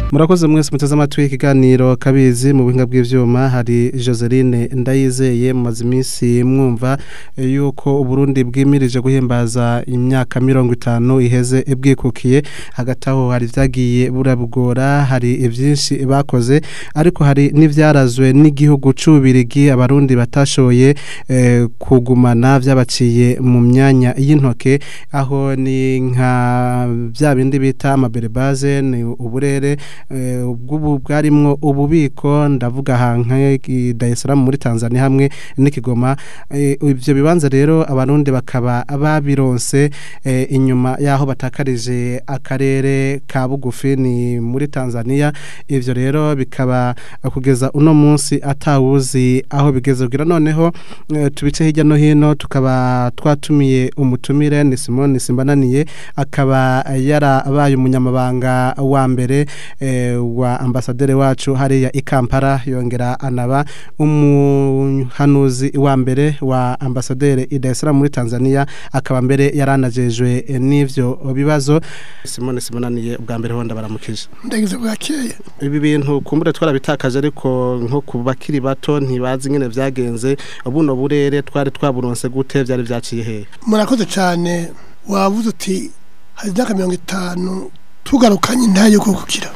murakoze mwese muteze amatwi ikiganiro kabizi mu buhinga bw'ivyuma hari Joseline ndayizeye mumaze iminsi mwumva yuko Burundi bwimirije guhimbaza imyaka mirongo itanu iheze bwikukiye hagati aho hari vyagiye burabugora hari ivyinshi bakoze ariko hari n'ivyarazwe n'igihugu c'ubirigi abarundi batashoboye eh, kugumana vyabaciye mu myanya y'intoke aho ni nka vya bindi bita amaberebaze ni uburere ubwo bwarimwo ububiko ndavuga hanka Dar es Salaam muri Tanzania hamwe n'ikigoma ivyo bibanza rero abarundi bakaba babironse inyuma yaho batakarije akarere ka bugufi ni muri Tanzania ivyo rero bikaba kugeza uno munsi atawuzi aho bigeze kugira noneho tubice hirya no hino tukaba twatumiye umutumire ni Simone Simbananiye akaba yarabaye umunyamabanga wa mbere wa ambasaderi wacu hariya i Kampala yongera anaba umuhanuzi wa mbere wa ambasaderi i Dar es Salaam muri Tanzania akaba mbere yaranajejwe n'ivyo bibazo Simone Simonaniye ubwa mbere honda baramukije ndagize bwakeye ibi bintu kumbure twarabitakaje ariko nko ku bakiri bato ntibazi nyene vyagenze buno burere twari twaburonse gute vyari vyaciye hehe murakoze cyane wavuze uti hari imyaka mirongo itanu tugarukanye intaye yo kukira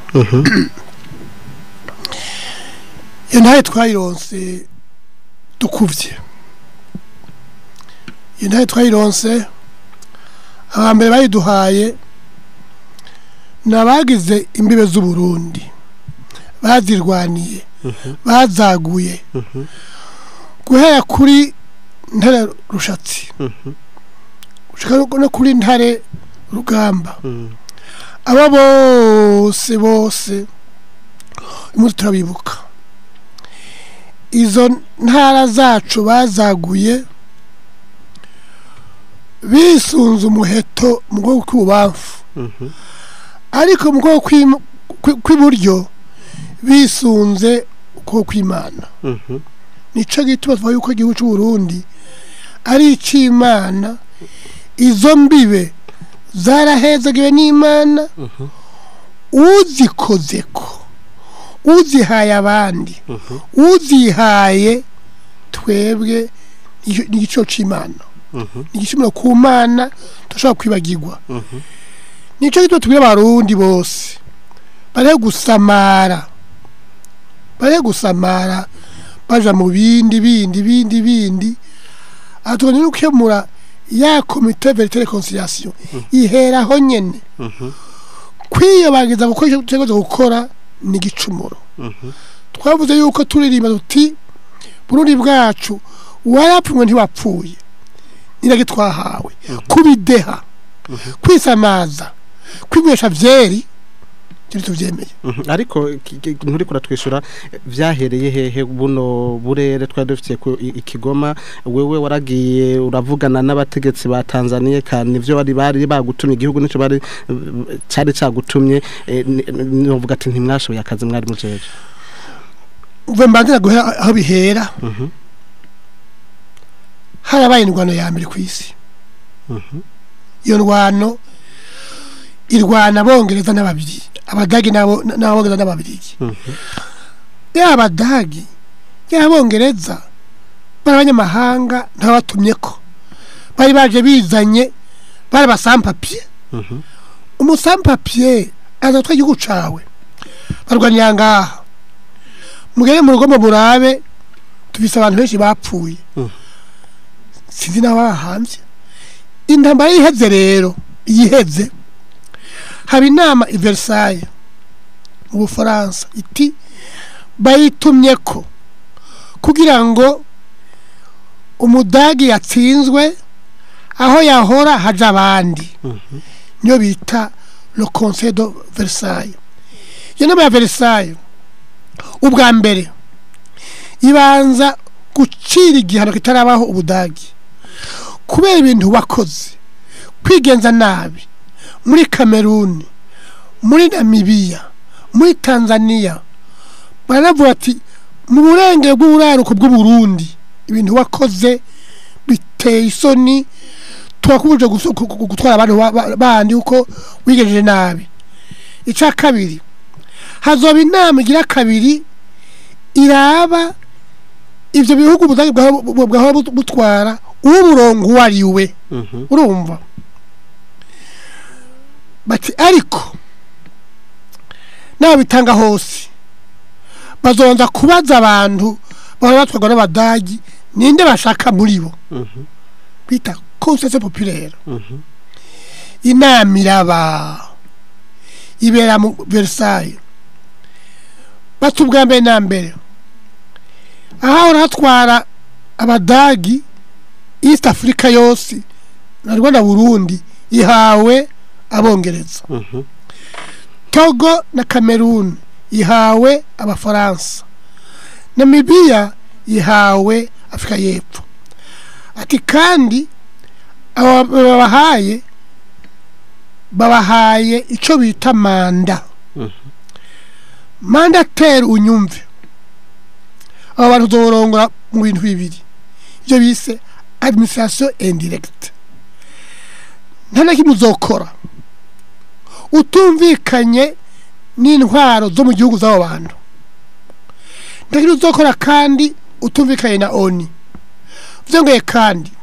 iyo ntaye twayironse dukuvye iyo ntaye twayironse abambere bayiduhaye ni abagize imbibe z'uburundi bazirwaniye bazaguye guhera kuri ntare rushatsi gushika no kuri ntare rugamba aba bose bose umunsi turabibuka izo ntara zacu bazaguye bisunze umuheto mu bwoko kw'ububamfu ariko mu bwoko kw'iburyo bisunze ukuboko kw'imana nico gituma tuvuga yuko igihugu c'uburundi ari ic'imana izo mbibe zarahezagiwe n'imana uzikozeko uzihaye abandi uzihaye twebwe ni igiciro c'imana ni igiciro ku mana tudashobora kwibagirwa nico gituma tubwira abarundi bose bare gusamara bare gusamara baja mu bindi bindi bindi bindi atubona no gukemura ya komite verite reconciliation iheraho nyene kwiyobagiza gukora icyo tutegerezwa gukora ni igicumuro twavuze yuko turirimba tuti burundi bwacu warapfumwe ntiwapfuye nirage twahawe kubideha kwisamaza kwigwesha vyeri turi tuvyemeye ariko nturi kuratwishura vyahereye hehe buno burere twari dufitiye ku ikigoma wewe waragiye uravugana n'abategetsi ba Tanzania kandi ivyo bari bari bagutumye igihugu nico bari cari cagutumye novuga ati ntimwashoboye akazi mwari mujeje uve mbanze guhera aho bihera harabaye indwano ya mbere ku isi iyo ndwano irwana abongereza n'ababiri abadagi n'abongereza n'ababirigi yaba abadagi yaba abongereza bari abanyamahanga ntabatumye ko bari baje bizanye bari abasampapiye umusampapiye aza gutwara igihugu cawe barwanira ngaha mugere mu rugo mu murabe tubise abantu benshi bapfuye sinzi n'abahanvye intambara yiheze rero yiheze haba inama i Versailles mu bufaransa iti bayitumye ko kugira ngo umudagi yatsinzwe aho yahora haja abandi niyo bita le conseil de Versailles iyo nama ya Versailles ubwa mbere ibanza gucira igihano kitarabaho ubudagi kubera ibintu wakoze kwigenza nabi muri kameruni muri namibiya muri tanzania baravuga ati mu burengero bw'uburaruko bw'uburundi ibintu wakoze biteye isoni turakubuje gutwara abantu bandi uko wigejeje nabi icya kabiri hazoba inama igira kabiri iraba ivyo bihugu ubudagi bwahora bu- bwahora but- butwara uw'umurongo uwo ari we Mhm. urumva bati ariko n'ababitanga hose bazobanza kubaza abantu bahora batwarwa n'abadagi ninde bashaka muri bo Mhm. bita conseil populaire Mhm. inama iraba ibera mu Versailles bati ubwa mbere na mbere ahahora hatwara abadagi east africa yose na rwanda burundi ihawe abongereza Mhm. togo na cameroon ihawe abafaransa namibiya ihawe afurika y'epfo ati kandi aba babahaye babahaye icyo bita manda Mhm. mandateri unyumve aba bantu uzorongora mu bintu bibiri ibyo bise administration indirecte nta na kimwe uzokora utumvikanye n'intwaro zo mu gihugu z'abo bantu nta kintu uzokora kandi utumvikanye na oni byongeye kandi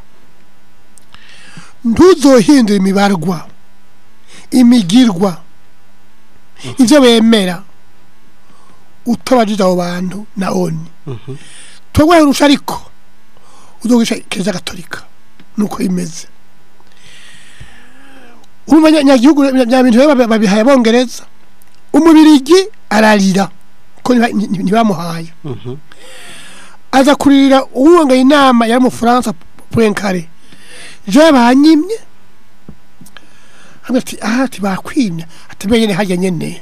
ntuzohindura imibarwa imigirwa ibyo bemera utabajije abo bantu na oni Mhm. twagwaye urusha ariko uzogisha kiliziya gatolika nuko imeze urumva nya- nyagihugu bya bintu rero babi- babihaye abongereza umubirigi ararira ko ntiba- nti- ntibamuhaye Mhm. aza kuririra uwongaye inama yari umufaransa purenkare je banyimye hamwe ati aha ati bakwimye ati mbe nyene harya nyene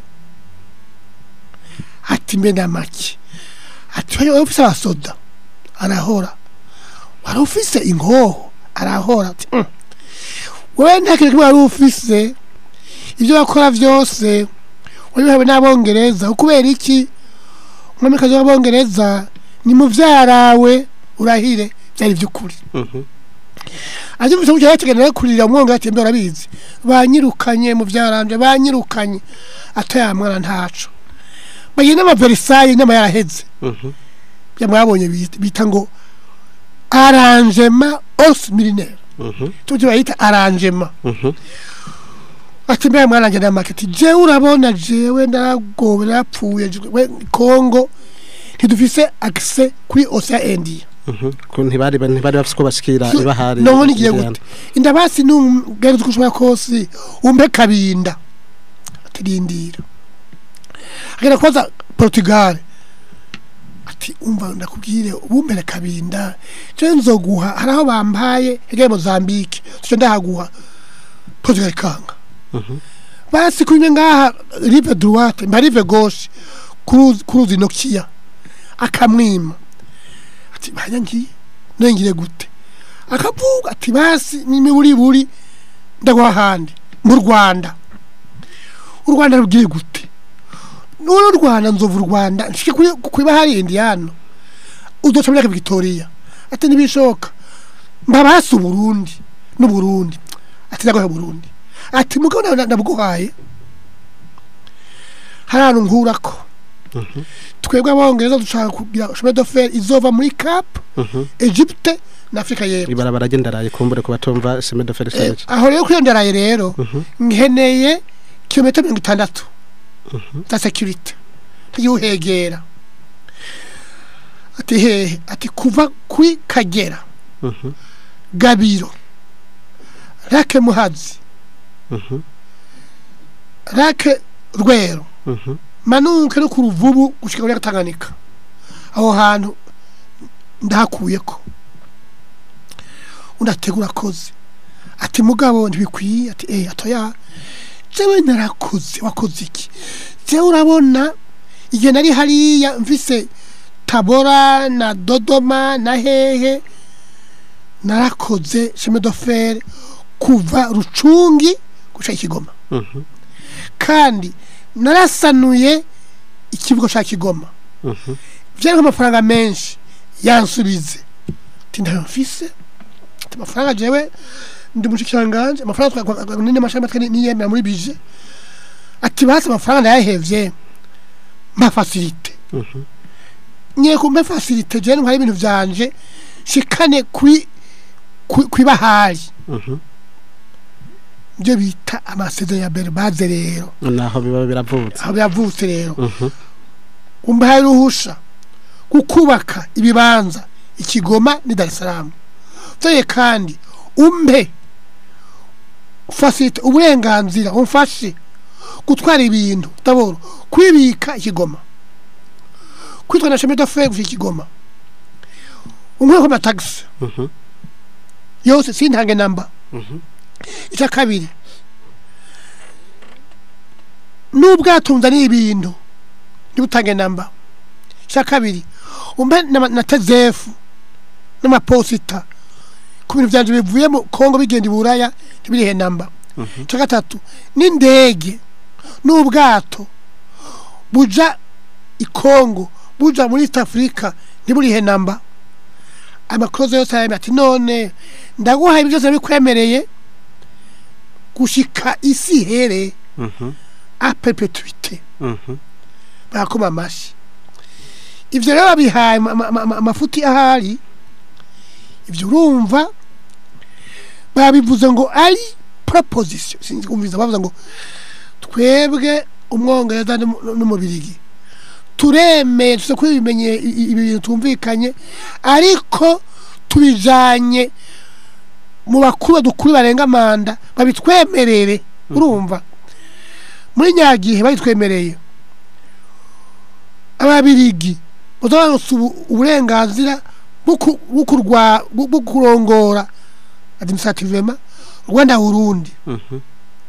ati mbe namaki ati wewe ufise abasoda arahora wari ufise inkoho arahora ati "Mm. wewe nta kintu kimwe wari ufise ibyo bakora byose wabihawe n'abongereza kubera iki umwamikazi w'abongereza ni muvyarawe urahire byari by'ukuri Mhm. aje mu cyo yategana kurira umwonga ati mbe urabizi banyirukanye mu byaranje banyirukanye ataya mwana ntaco bagenda ama Versailles n'ama yaraheze Mhm. byamwabonye bita- bita ngo arrangement os militaire Mhm. tujye bayita arrangement Mhm. ati mbe mwaranje na market je urabona jewe ndaragowe narapfuye je- we Kongo ntidufise accès kuri Ocean India Mhm. Ko ntibari ntibari bafise ko bashikira So, ibahari none igiye Indiana. gute indabasi nugeze uko ushobora kose umpe kabinda atirindira agenda kubaza portugal ati umva ndakubwire ubumbere kabinda je nzoguha hari aho bampaye hegeye mozambique tuco ndahaguha portugal kanga Mhm. basi kunye ngaha rive droite mba rive gauche kuruzi kuruzi nokia akamwima ati banya ngiye nengire gute akavuga ati basi nimi buri buri ndaguha ahandi mu rwanda u rwanda rugiye gute none u rwanda nzova u rwanda nshike kuri kuri bahari indiyano uzoca muri victoria ati ntibishoboka mba basi uburundi n'uburundi ati ndaguha burundi ati mugabo nawe ndabuguhaye hari ahantu nkurako Mhm. twebwe abongereza dushaka kugira chemin de fer izova muri cap Mhm. egypte na afurika y'epfo ibarabara ry'indaraye kumbure ku batumva chemin de fer Eh, stage aho rero kwiyonderaye rero Mhm. nkeneye kilometero mirongo itandatu Mhm. za security ntagiye uhegera ati hehe ati kuva kuri kagera Mhm. gabiro rake muhazi Mhm. rake rwero Mhm. manuke no ku ruvubu gushika muri Tanganyika aho hantu ndahakuyeko undategura koze ati mugabo ntibikwiye ati eh atoya jewe narakoze wakoze iki jewe urabona igihe nari hariya mfise tabora na dodoma na hehe narakoze chemin de fer kuva rucungi gushika ikigoma Mhm. kandi narasanuye ikibuga cya kigoma Mhm. byari amafaranga menshi yansubize ati ndayo mfise ati amafaranga jewe ndi mushikiranganje amafaranga nini amashami atwe niyemera muri bije ati basi amafaranga ndayahevye mpa facilite Mhm. nyine kumpa facilite je ntwara ibintu vyanje shikane kuri kuri kuri bahari Mhm. byo bita amasezerano ya berbaze rero naho biba biravutse aho yavutse rero Mhm. umbaye ruhusha kukubaka ibibanza ikigoma ni Dar es Salaam vyoye kandi umpe facilite uburenganzira umfashe gutwara ibintu taboro kwibika ikigoma kwitwa na chemin de fer gushika ikigoma umwe ko taxi Mhm. yose sintange namba Mhm. icya kabiri n'ubwatunze ni ibintu ntibutange namba icya kabiri umbe na, na tezefu n'amaposita ku bintu byanje bivuye mu kongo bigenda i buraya ntibirihe namba Mhm. icya gatatu n'indege n'ubwato buja i kongo buja muri east africa ntiburihe namba amakorozo yose arayamye ati none ndaguhaye ibyo byose bikwemereye gushika isi here Mhm. a perpetuite Mhm. barakoma amashi ivyo rero babihaye ama- ama- ama- amafuti ahari ivyo urumva babivuze ngo ari proposition sinzi kumviza bavuze ngo twebwe umwongereza n'umu- n'umubirigi turemeye tuze kuri ibimenye i- i- ibi bintu tumvikanye ariko tubijanye mu bakuru dukuru barenga manda babitwemerere urumva muri nyagihe babitwemereye ababirigi bazaronse ubu- uburenganzira bwo ku- bwo kurwa- bwo- bwo kurongora administrativement rwanda burundi Mhm.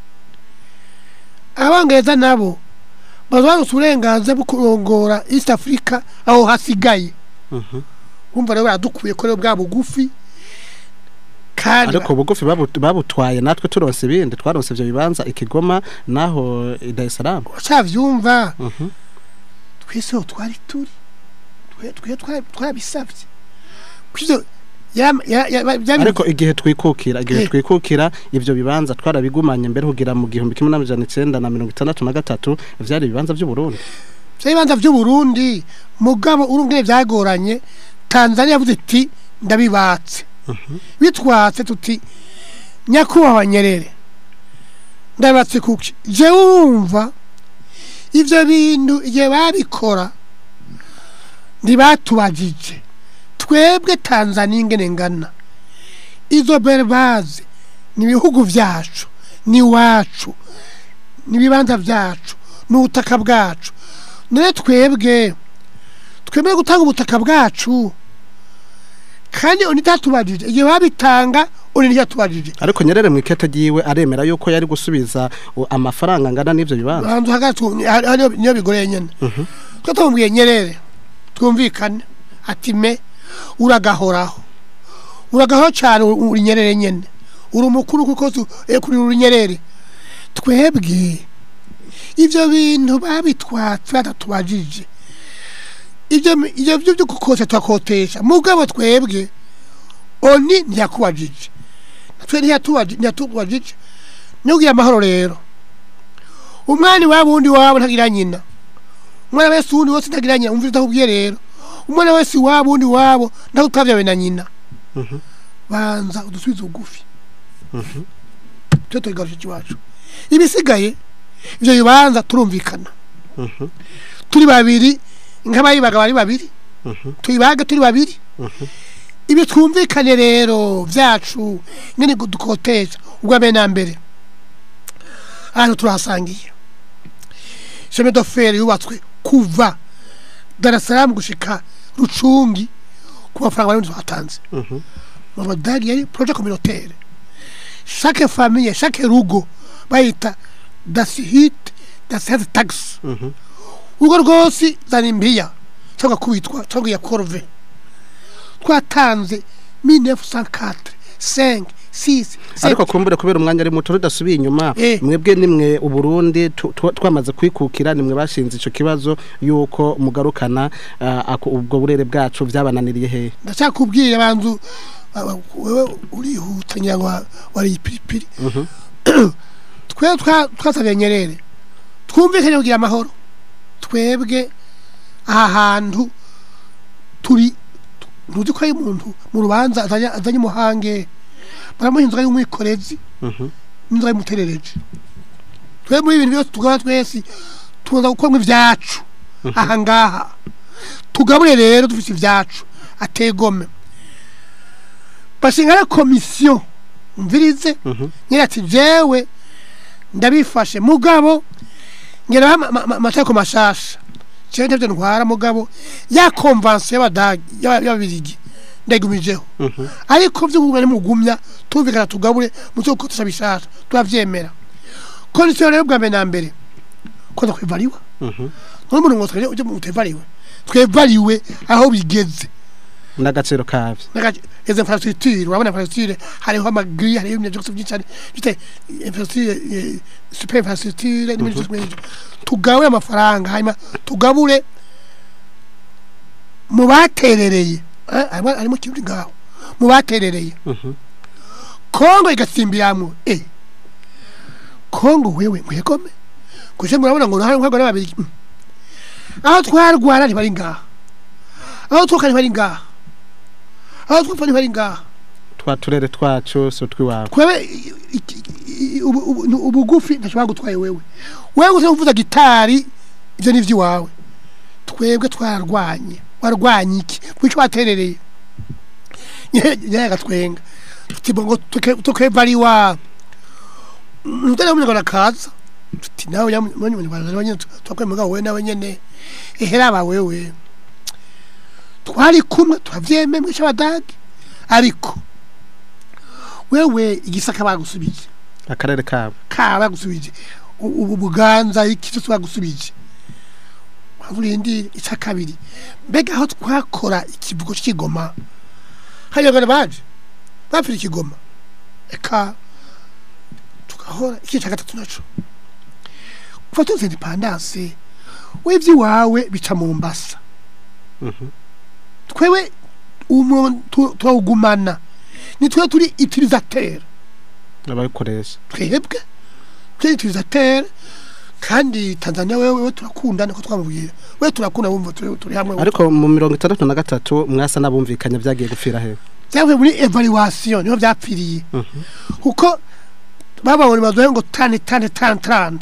abongereza nabo bazaronse uburenganzira bwo kurongora east africa aho hasigaye Mhm. bumva rero baradukuye ko rero bwa bugufi kandi ariko bugufi babu- babutwaye natwe turonse ibindi twaronse ivyo bibanza ikigoma naho i Dar es Salaam bacavyumva Mhm. twese aho twari turi twe twe twari- twarabisavye kwivyo yam- ya- ya- ba- bya- ariko igihe twikukira igihe Eh. twikukira ivyo bibanza twarabigumanye mbere kugira mu gihumbi kimwe n'amajana icenda na mirongo itandatu na gatatu vyari ibibanza vy'uburundi vya bibanza vy'uburundi mugabo urungene vyagoranye tanzania yavuze iti ndabibatse bitwatse tuti nyakubahwa nyerere ndabibatse kuki jewe urumva ivyo bintu igihe babikora ntibatubajije twebwe tanzania ingene ngana izo berbaze ni ibihugu vyacu ni iwacu ni ibibanza vyacu ni ubutaka bwacu none twebwe twemeye gutanga ubutaka bwacu kandi oni ntatubajije igihe babitanga oni ntibyatubajije ariko nyerere mu ikete ryiwe aremera yuko yari gusubiza u- amafaranga angana n'ivyo bibanza bantu hagati hariyo niyo bigoreye nyene Mhm. twe tumubwiye nyerere twumvikane ati me uragahoraho uragahoraho cyane uri uri nyerere nyene uri umukuru kuko tu- eh, kuri uri nyerere twebwe ivyo bintu babitwatse batatubajije ivyo mi- ivyo byo byo gukosha twakotesha mugabo twebwe oni ntiyakubajije natwe ntiyatubaji- ntiyatubajije nubwiye amahoro rero umwana iwabo wundi wabo ntagira nyina umwana wese wundi wose ntagira nyina umvira utakubwiye rero umwana wese iwabo wundi wabo ntakutavyawe na nyina Mhm. banza udusubize ugufi Mhm. twe tugarusha ikiwacu ibisigaye ivyo bibanza turumvikana Mhm. turi babiri nk'abayibaga bari babiri Mhm. tuyibaga turi babiri Mhm. ibi twumvikane rero vyacu nyene dukotesha ubwa mbere na mbere ahantu turahasangiye chemin de fer yubatswe kuva Dar es Salaam gushika Rucungi ku mafaranga barundi batanze Mhm. mu badagi yari projet communautaire chaque famille chaque rugo bayita das hit das hat tax Mhm. urugo rwose zana impiya cyangwa kubitwa cyangwa iya korove twatanze 1904 5 6 ariko kumbure kubera umwanya ari muto rudasubiye inyuma Eh. mwebwe nimwe uburundi tu- tu- twamaze kwikukira nimwe bashinze ico kibazo yuko mugarukana ah, ako- ubwo burere bwacu vyabananiriye hehe ndashakubwira abantu aba- wewe urihuta ngira ngo wa- wari ipiripiri Mhm. twe twa- twasabye nyerere twumvikanye kugira amahoro twebwe aha hantu turi tu- ntuzi ko ari umuntu mu rubanza azanye azanye umuhange baramuha inzoga y'umwikorezi Mhm. n'inzoga y'umuterereje twe muri ibintu byose tugaba twese tuza gukora ibyacu aha ngaha tugabure rero dufite ibyacu ategome bashinga na komisiyo mvirize Mhm. nyine ati jewe ndabifashe mugabo ngera amategeko mashasha jewe ndavyo ntwara mugabo ya konvansiyo y'abadagi y'aba- y'ababirigi ndayigumijeho Mhm. ariko vyo kugumya nimugumya tumvikana tugabure muzo gukoresha bishasha turavyemera kondisiyo rero bwa mbere na mbere koza kwivariwa Mhm. none umuntu ngo twebwe uje mutevariwe twevariwe aho bigeze n'agaciro kabyo Nagaje izo infrastructure urabona infrastructure hariho amagri hariho ibintu byose byinshi cyane bite infrastructure eh, super infrastructure n'ibindi byose nk'ibyo tugabure amafaranga hanyuma tugabure mu baterereye eh, harimo harimo ikintu ngaho mu baterereye Mhm. kongo igatsimbiramwo eh kongo wewe mwegome kuje murabona ngo hari nk'abagore babiri mm. aho twarwara ntibari ngaha aho twoka ntibari ngaha aho twapfa ntibari ngaha twa turere twacu so twiwawe kwebe i- i- i- ubu- ubu- ubugufi ntashobora gutwaye wewe wewe gusa uvuza gitari ivyo ni ivy'iwawe twebwe twararwanye warwanye iki kwico waterereye nyine agatwenga tuti ngo tukevariwa mutari umunyarwanda kaza tuti nawe umunyarwanda nawe nyene twakwemega wowe nawe nyene eheraba wewe twari kumwe turavyemeye mwisha abadagi ariko wewe igisaka bagusubije akarere kabo kaba bagusubije U- ubu buganza iki cyose bagusubije urindire icya kabiri mbega aho twakora ikivugo cy'ikigoma hari abagana baje bapfira ikigoma eka tugahora iki cya gatatu naco kuva tuzi independance w'iby'iwawe bica mu mbasa Mhm. twewe umuntu turawugumana ni twe turi utilisateur ababikoresha twebwe turi utilisateur kandi Tanzania wewe wewe turakunda niko twamubwira wewe turakunda wumva turi turi hamwe ariko mu mirongo itandatu na gatatu mwasa n'abumvikanye byagiye gupfira he byavuye muri evaluation niho byapfiriye Mhm. kuko bababona baduhe ngo tane tane tane tane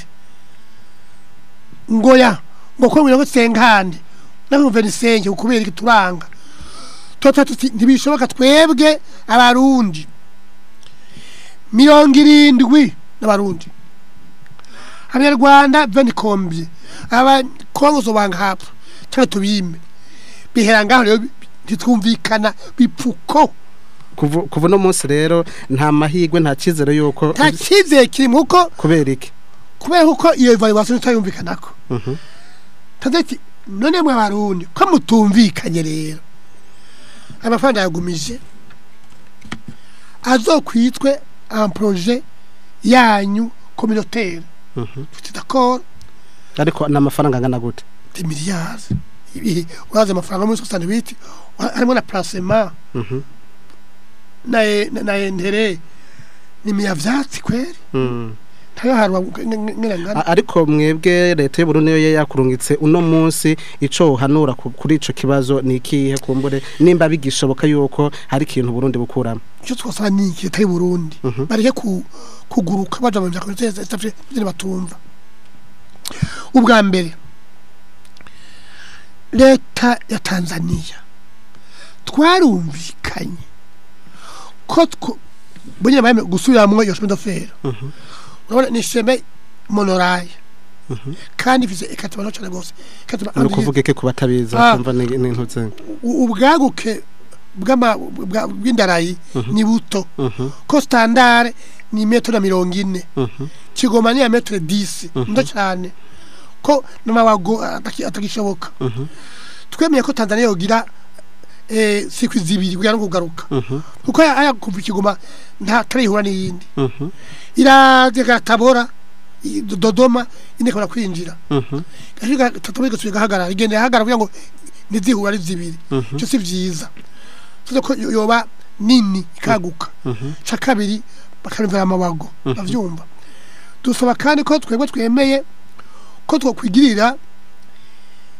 ngo ya ngo ko mirongo sengande nawe venisenge ukubera iki turanga tuba tuti ntibishoboka twebwe abarundi mirongo irindwi n'abarundi abanyarwanda venikombye abakongo zobanga hapfa cyangwa tubime bihera ngaho rero ntitwumvikana bipfuko kuva kuva uno munsi rero nta mahirwe nta cyizere yuko nta cyizere kirimo kuko kubera iki kubera kuko iyo evaluation itayumvikanako Mhm. tadati none mwe abarundi ko mutumvikanye rero amafaranga yagumije azokwitwe un projet yanyu communautaire Mhm. tuti d'accord ariko n'amafaranga angana gute des milliards ibi urazi amafaranga muri 68 harimo na placement Mhm. na na, na entere ni miyavyatsi kweri Mm. ntayo harwa ngena A- ariko mwebwe leta y'u Burundi yo yakurungitse uno munsi ico uhanura ku- kuri ico kibazo ni ikihe kumbure nimba bigishoboka yuko hari ikintu Burundi bukuramo icyo twasaba ni iki leta y'u Burundi Mhm. bareke ku, kuguruka baja mu vyako bitavye byo batumva ubwa mbere leta ya Tanzania twarumvikanye ko two- bonye bame gusubiramwo iyo chemin d'affaires Mhm. urabona ni chemin monorail Mhm. kandi ifise ikatuma cyane gose ikatuma ni ukuvuga iki ku batabiza Ah. kumva ni ni ntuze u- ubwaguke bw'ama- bwa- bw'indarayi Mhm. ni buto Mhm. ko standard ni metero na mirongo ine Mhm. kigoma ni ya metero disi Mhm. ndo cyane ko n'amawago ataki- atagishoboka Mhm. twemeye ko tanzania yogira eh, sikwi zibiri kugira ngo kugaruka Mhm. kuko aya aya kuva ikigoma nta tarihura n'iyindi Mhm. iraza tabora i- Do- dodoma inekora kwinjira Mhm. gashiga tatabora igasubira igahagarara igenda ihagarara kugira ngo ntizihura ari zibiri Mhm. icyo si byiza tuzi ko yo- yoba nini ikaguka Mhm. ca kabiri bakarumvira amabago Mhm. bavyumva dusaba kandi ko twebwe twemeye ko twokwigirira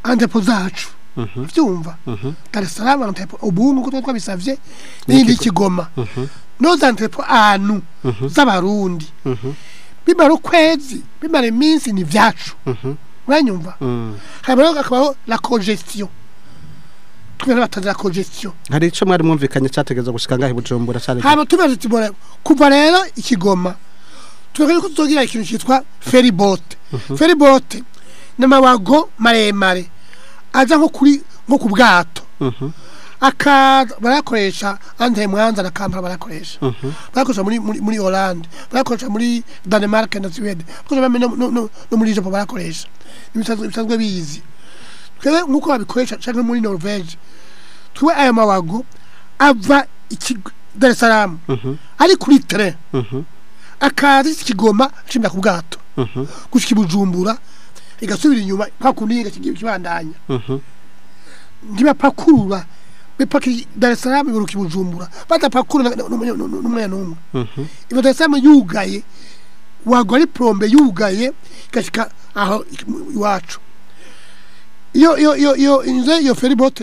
antepo zacu Mhm. vyumva Mhm. Dar es Salaam antepo ubu nguko twari twabisavye n'indi kigoma Mhm. noza antepo anu Mhm. z'abarundi Mhm. bimara ukwezi bimara iminsi ni vyacu Mhm. uranyumva Mm. hanyuma rero hakabaho la congestion twe n'abatazi la congestion hari ico mwari mwumvikanye categeza gushika ngahe bujumbura cari hanyuma tumaze tubona kuva rero ikigoma tuvuga yuko tuzogira ikintu cyitwa ferry boat ferry boat ni amawago maremare aza nko kuri nko ku bwato Mhm. akaza barakoresha ante mwanza na kampala barakoresha Mhm. barakoresha muri muri muri Hollande barakoresha muri Denmark na Sweden barakoresha no, no, no, no muri Japan barakoresha ibisanzwe bisanzwe bizi twebwe nkuko babikoresha cyangwa muri Norvege twe aya mawago ava iki Dar es Salaam Mhm. ari kuri train Mhm. akaza ikigoma cimba ku bwato Mhm. gushika i Bujumbura igasubira inyuma nka kundi igakigira kibandanya Mhm. ntibapakurura bipaki Dar es Salaam biruka i Bujumbura badapakurura n'umwe n'umwe Mhm. iba Dar es Salaam yugaye wagwa ari plombe yugaye igashika aho iwacu iyo iyo iyo iyo inzu iyo ferry boat